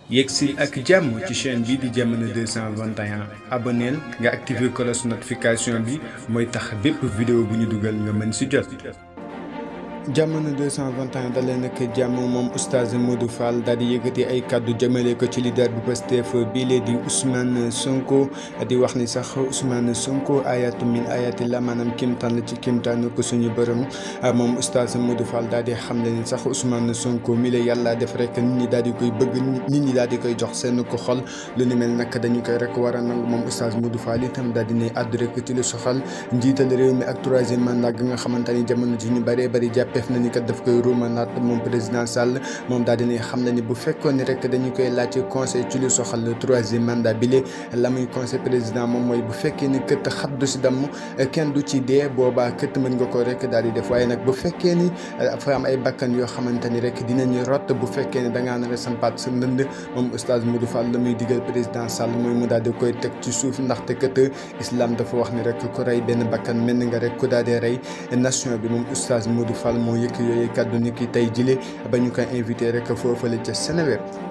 yegsi ak jàmm ci chaîne bi di jamono 221 aboneel nga activer cloche notification bi mooy tax bépp vidéo bu ñu dugal nga mën si jot. jamono 221 dalee nag jàmm moom oustaz Modou Fall daal di yëkkati ay kàddu jëmale ko ci leader bu Pastef bii lee di Ousmane Sonko di wax ni sax Ousmane Sonko ayatu min ayati la maanaam kimtaan la ci kimtaanu ko suñu borom moom oustaz Modou Fall daal di xam ne ni sax Ousmane Sonko mi la yàlla def rek nit ñi daal di koy bëgg nit ñi daal di koy jox seen ko xol lu ni mel nag dañu koy rek war a nangu moom oustaz Modou Fall itam daal di ne àddu rek ci lu soxal njiital réew mi ak troisième mandat gi nga xamante ni jamono ji ñu bëree bëri jàpp def na ni kat daf koy ruumanaat moom président Sall moom daal dina xam na ni bu fekkoon ni rek dañu koy laaj conseil ci lu soxal le troisième mandat bi le la muy conseil président moom mooy bu fekkee ni kët xat du si damm kenn du ci dee boobaa kët mën nga ko rek daal di def waaye nag bu fekkee ni dafa am ay bakkan yoo xamante ni rek dinañu rot bu fekkee ni da ngaa nar a sampaat sa ndënd moom oustaz Modou Fall la muy digal président Sall mooy mu daal di koy teg ci suuf ndaxte kët islam dafa wax ni rek ku rey benn bakkan mel ni nga rek ku daal di rey nation bi moom oustaz Modou Fall moo yëkk yooyu kàddu ni ki tey jile ba ñu koy invité rek foofale ca Seneweb